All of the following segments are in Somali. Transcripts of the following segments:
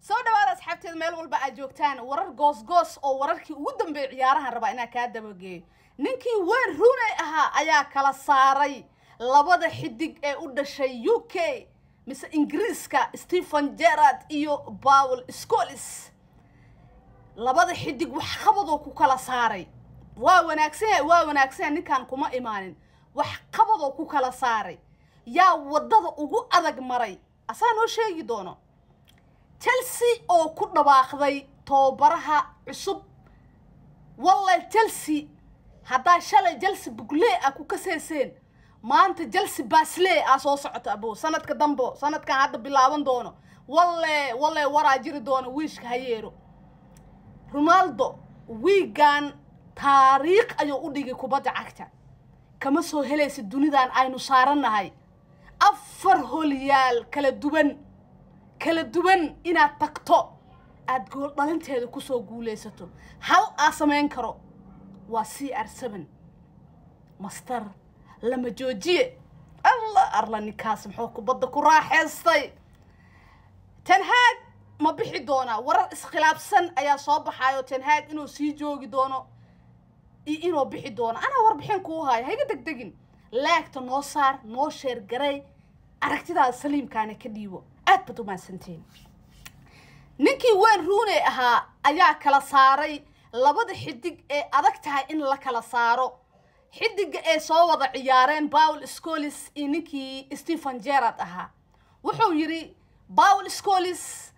soo dhawaada asxaabteeda meel walba aad joogtaan warar goosgoos oo wararkii ugu dambeeyay ciyaarahan rabaa inaan kaa dabageeyo ninkii weyn runey ahaa ayaa kala saaray labada xidig ee u dhashay u k mise ingiriiska stephen gerard iyo paul scolis labada xidig wax qabadoo ku kala saaray waa wanaagsan yahay waa wanaagsan yahay ninkaan kuma imaanin wax qabadoo ku kala saaray yaa waddada ugu adag maray asaa noo sheegi doono chelsea oo ku dhawaaqday tababaraha cusub wallahi chelsea haddaa shalay chelsea bugle ah ku kaseyseen maanta chelsea basle ah soo socoto abo sanadka dambo sanadkan hadda bilaaban doono walle walle waraa jiri doono wiishka hayeero ronaldo wiigan taariikh ayuu u dhigay kubadda cagta kama soo helaysa dunidan aynu saarannahay afar holyaal kala duwan kala duwan inaad tagto aada gool dhalinteeda kusoo guulaysato hal aa samayn karo waa c r seven master lama joojiye alla arla ninkaas muxuu kubadda ku raaxaystay tenhaag ma bixi doonaa warar iskhilaafsan ayaa soo baxaayo tenhaag inuu sii joogi doono iyo inuu bixi doono anaa warbixin kuu haayo hayga degdegin laagta noo saar noo sheergaray aragtidaada saliimkaana ka dhiibo aad baad umaadsantiin ninkii weyn ruuney ahaa ayaa kala saaray labada xidig ee adag tahay in la kala saaro xidiga ay soo wada ciyaareen paul scolis iyo ninkii stephen gerard ahaa wuxuu yidhi paul scolis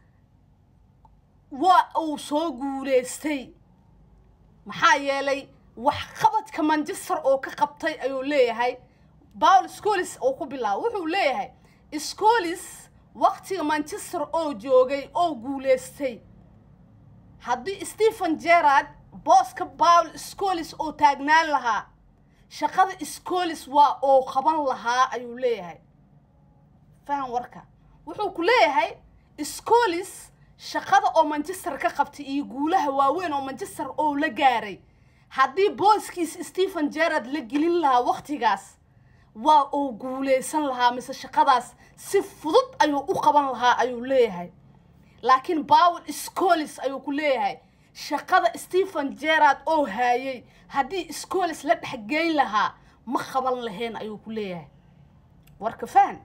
waa uu soo guulaystay maxaa yeelay waxqabadka manchester oo ka qabtay ayuu leeyahay paul scolis oo ku bilaabo wuxuu leeyahay scolis waktiga manchester oo joogay oo guulaystay haddii stephen gerard booska paul scolis oo taagnaan lahaa shaqada scolis waa oo qaban lahaa ayuu leeyahay faham warka wuxuu ku leeyahay scolis shaqada oo manchester ka qabtay iyo guulaha waaweyn oo manchester oo la gaaray haddii booskiis stephen gerard la gelin lahaa waktigaas waa uu guulaysan lahaa mise shaqadaas si fudud ayuu u qaban lahaa ayuu leeyahay laakiin paul scolis ayuu ku leeyahay shaqada stephen gerard oo haayay haddii scolis la dhexgeyn lahaa ma qaban lahayn ayuu ku leeyahay warka fahan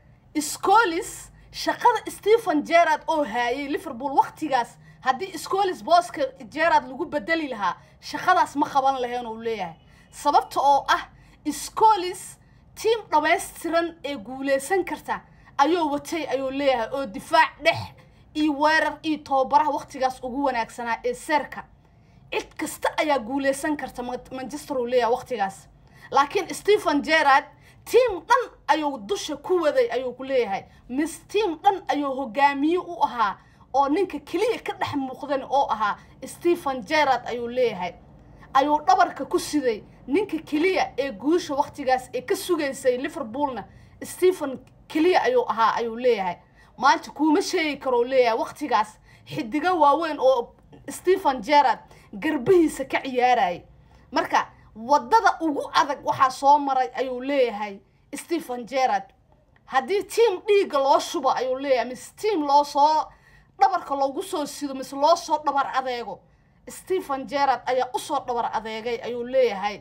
scolis shaqada stephen gerard oo haayay liverpool waktigaas haddii scolis booska gerard lagu bedeli lahaa shaqadaas ma qaban lahayn uu leeyahay sababta oo ah scolis tiim dhammaystiran ee guulaysan karta ayuu watay ayuu leeyahay oo difaac dhex iyo weerar iyo tababaraha waktigaas ugu wanaagsanaa ee seerka cid kasta ayaa guulaysan karta manchester uu leeyahay waktigaas laakiin stephen gerard tiim dhan ayuu dusha ku waday ayuu ku leeyahay mis tiim dhan ayuu hogaamiye u ahaa oo ninka keliya ka dhex muuqdan oo ahaa stephen gerard ayuu leeyahay ayuu dhabarka ku siday ninka keliya ee guusha waktigaas ee ka sugaysay liverpoolna stephen keliya ayuu ahaa ayuu leeyahay maanta kuuma sheegi karou leeyahay waktigaas xidigo waaweyn oo stephen gerard garbihiisa ka ciyaarayay marka waddada ugu adag waxaa soo maray ayuu leeyahay stephen gerard haddii tiam dhiigga loo shubo ayuu leeyahay mise tiam loo soo dhabarka loogu soo sido mise loo soo dhabar adeego stephen gerard ayaa usoo dhabar adeegay ayuu leeyahay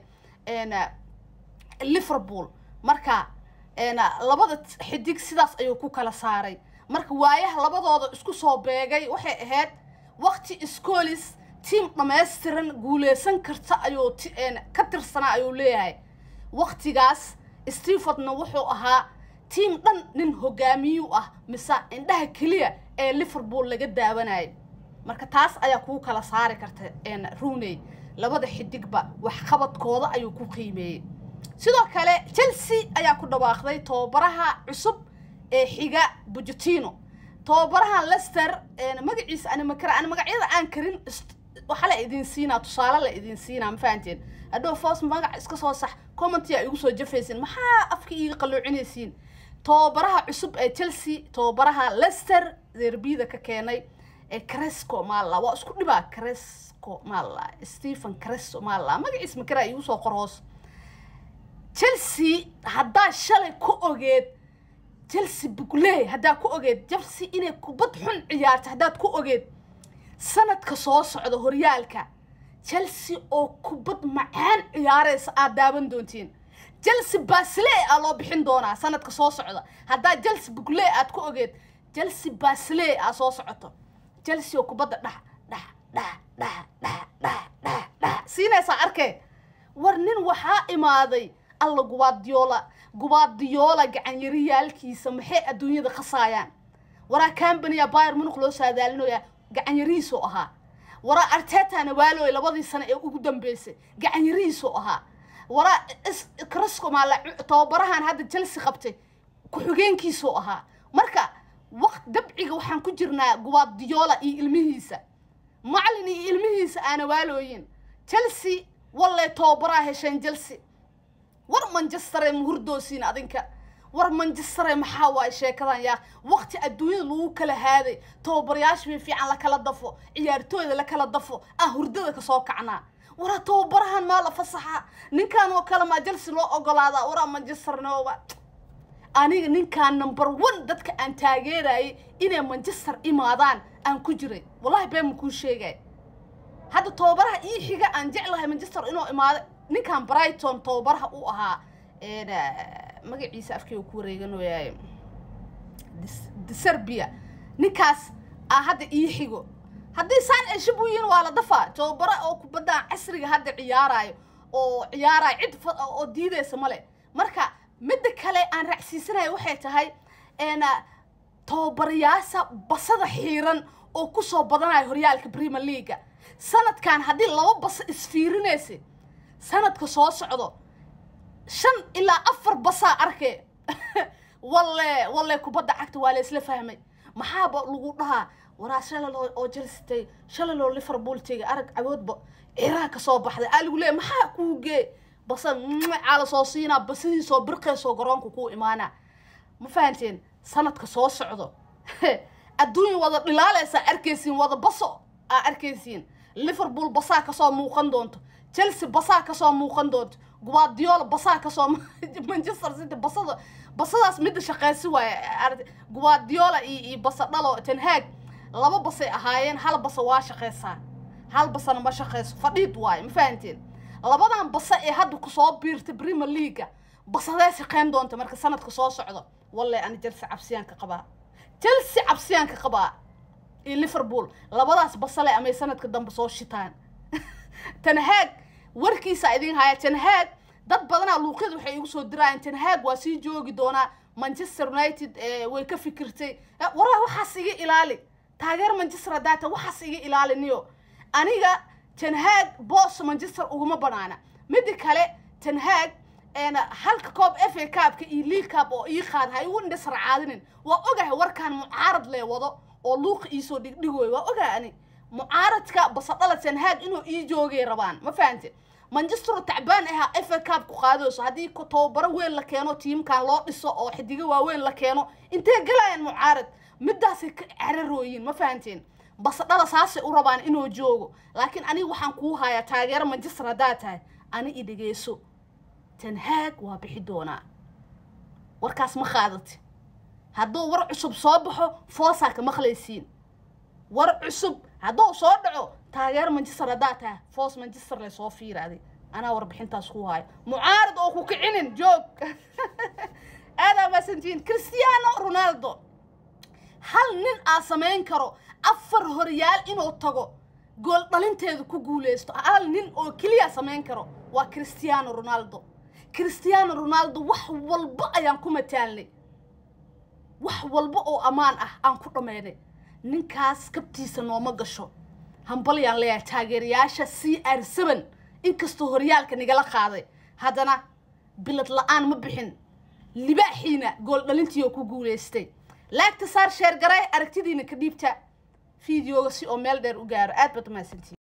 liverpool marka labada xidig sidaas ayuu ku kala saaray marka waayaha labadooda isku soo beegay waxay ahayd wakti scolis tiam dhammaystiran guulaysan karta ayuu ka tirsanaa ayuu leeyahay waktigaas stephenna wuxuu ahaa tiam dhan nin hogaamiyu ah mise indhaha keliya ee liverpool laga daawanayay marka taas ayaa kuu kala saari karta runey labada xidigba waxqabadkooda ayuu ku qiimeeyey sidoo kale chelsea ayaa ku dhawaaqday tababaraha cusub ee xiga bujutino tababaraha lester magaciisa ani makara ani magacyada aan karin waxa la idin siinaa tusaale la idin siinaa ma fahanteen hadhow foos magac iska soo sax commentia igu soo jafaysin maxaa afka iiga qalluucinaysiin tababaraha cusub ee chelsea tababaraha lester derbida ka keenay ee cresco maalla waa isku dhibaa cresco maalla stephen cresco maalla magaciis makara igu soo qor hoos chelsea haddaa shalay ku ogeed chelsea bugley haddaad ku ogeed chelsea inay kubad xun ciyaarta haddaad ku ogeed sanadka soo socda horyaalka chelsea oo kubad macaan ciyaaraysa aad daawan doontiin chelsea basley aa loo bixin doonaa sanadka soo socda haddaad chelsea bugley aad ku ogeed chelsea basley aa soo socoto chelsea oo kubadda dhax dhax dhax dhax dhax dhax dhax dhax siinaysaa arkee war nin waxaa imaaday alla gubaadiyoola gubaadiyoola gacanyariyaalkiisa maxay adduunyada khasaayaan waraa cambania bayer munuq loo saadaalinoyaa gacanyarihiisoo ahaa waraa artetana waaloy labadii sano ee ugu dambeysay gacanyarihiisoo ahaa waraa crascomaala tababarahan hadda chelsea qabtay ku-xigeenkiisoo ahaa marka waqt dabciga waxaan ku jirnaa gubaadiyoola iyo ilmihiisa macalin iyo ilmihiisa aana waalooyin chelsea wallay tababaraa hesheen chelsea war manchestere muhurdoosiin adinka war manchestere maxaa waaye sheekadan yaa waqti adduunyada lagu kala haaday tababarayaasha bay fiican lakala dafo ciyaartooyda lakala dafo ah hurdada kasoo kacnaa waraa tababarahan maa la fasaxa ninkan oo kale maa chelsea loo ogolaadaa waraa manchester nooba aniga ninkaan number one dadka aan taageerayay inay manchester imaadaan aan ku jiray wallahi been ma kuu sheegay hadda tababaraha ii xiga aan jeclahay manchester inuu imaado ninkan brighton tababaraha u ahaa magaciisa afkeyga ku wareeganoyaay serbia ninkaas aa hadda ii xigo haddii saan eshib u yihiin waa la dafaa tababara oo kubaddan casriga hadda ciyaaraayo oo ciyaaraayo cid oo diidaysa male marka midda kale aan raacsiisanayo waxay tahay tababarayaasha basada xiiran oo kusoo badanayo horyaalka premier leaga sanadkan haddii laba baso isfiirinaysa sanadka soo socdo shan ilaa afar basaa arkee walle walle kubadda cagta waa la isla fahmay maxaaba lagu dhahaa waraa shalalo oo jelsitay shalaloo liverpool tegay arag cawoodba ciraa ka soo baxday aa lagu leeya maxaa kuu gee basa caala soo siinaa basadiisoo birqeysoo garoonka kuu imaanaa ma fahanteen sanadka soo socdo adduunya wada dhilaalaysaa arkaysiin wada baso aa arkaysiin liverpool basaa kasoo muuqan doonto chelsea basaa kasoo muuqan doonto gubaadiyoola basaa kasoo manchester city basada basadaas midda shaqeysi waaye gubaadiyoola iyo iyo basa dhalo tenhaag laba basay ahaayeen hal basa waa shaqeysaa hal basana ma shaqeyso fadhiid waaye ma fahanteen labadan basa ee hadda kusoo biirta premier leaga basadee shaqeyn doonta marka sanadka soo socdo walle ani chelsea cabsiyaan ka qabaa chelsea cabsiyaan ka qabaa iyo liverpool labadaas basale amay sanadka dambe soo shitaan tanhaag warkiisa idin haya tanhaag dad badanaa luuqyada waxay igu soo dirayaan tanhaag waa sii joogi doonaa manchester united way ka fikirtay waraa waxaas iga ilaali taageer manchester haddaata waxaas iga ilaaliniyo aniga tanhaag boos manchester uguma banaana midda kale tanhaag halka koob f a caabka iyo league caab oo ii qaad ha igu indhasar caadinin waa ogahay warkaan mucaarad lee wado oo luuqa iisoo dhigdhigoy waa ogahay ani mucaaradka basadhala tanhaag inuu ii joogay rabaan ma fahante manchester tacbaan ahaa f a caab ku qaadayso haddii tababaro weyn la keeno tiimkan loo dhiso oo xidigo waaweyn la keeno intee galayaan mucaarad midaasay ka cararooyiin ma fahanteen basadhala saasay u rabaan inuu joogo laakiin aniga waxaan kuu hayaa taageero manchester haddaad tahay ani i dhegeyso tanhaag waa bixi doonaa warkaas ma qaadati hadduu war cusub soo baxo foosaa ka maqlaysiin war cusub hadduu soo dhaco taageero manchester haddaad tahay foos manchester le soo fiiraaday anaa warbixintaas ku haayo mucaarad oo ku kicinin joog aadaa maasantiin cristiano ronaldo hal nin aa samayn karo afar horyaal inuu tago gool dhalinteedu ku guuleysto hal nin oo keliya samayn karo waa cristiano ronaldo cristiano ronaldo wax walba ayaan ku mataalnay wax walba oo ammaan ah aan ku dhammaynay ninkaas kabtiisa nooma gasho hambalyaan leeyahay taageerayaasha c r seven inkastoo horyaalka nigala qaaday haddana bilad la-aan ma bixin libaaxiina gool dhalintii oo ku guulaystay laagta saar sheer garay aragtidiina ka dhiibta fideoga si oo meel dheer u gaaro aad baad umahadsantiin